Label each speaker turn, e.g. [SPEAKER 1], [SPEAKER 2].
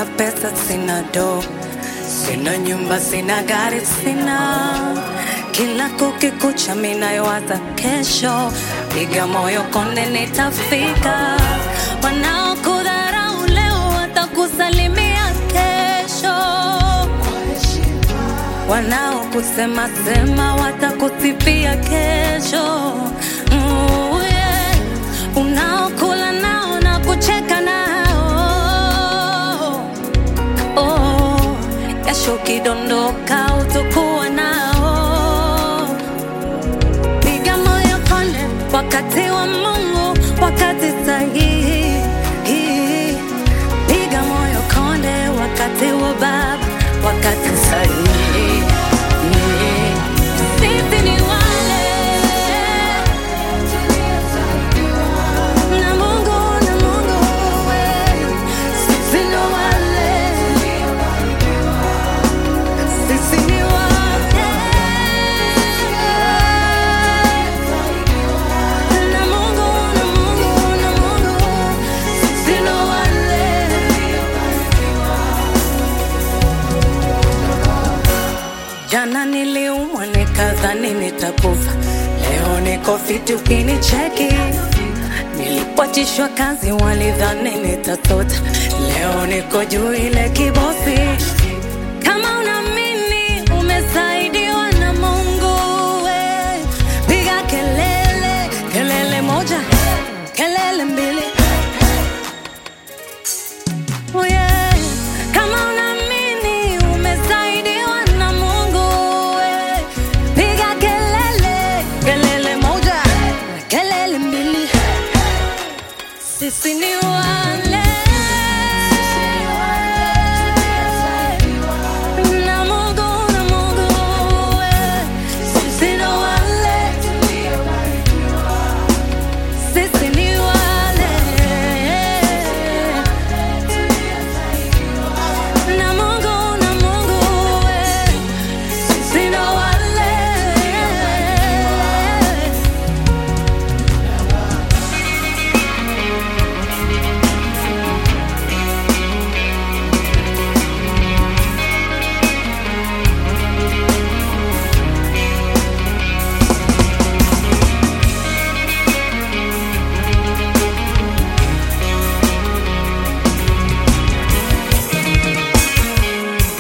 [SPEAKER 1] sina pesa, sina do, sina nyumba, sina gari, sina kila kukikucha, minayowaza kesho, piga moyo konde, nitafika. Wanaokudharau leo watakusalimia kesho, wanaokusema sema watakusifia kesho. Mm, yeah. Unaokula nao na kucheka nao oh, kesho ukidondoka utakuwa nao. Piga moyo konde, wakati wa Mungu, wakati sahihi. Piga moyo konde, wakati wa Baba, wakati sahihi. Sisi ni wale na Mungu, na Mungu wewe. Sisi ni wale sisi ni wale na Mungu, na Mungu, na Mungu, sisi ni wale. Jana niliumwa nikadhani nitakufa, leo niko fiti ukinicheki. Nilipotishwa kazi walidhani nitatota, leo niko juu ile kibosi. Kama unaamini umesaidiwa na Mungu, we piga kelele, kelele moja, kelele mbili. Oh yeah. Kama unaamini umesaidiwa na Mungu, we piga kelele, kelele moja, kelele mbili. Sisi ni wale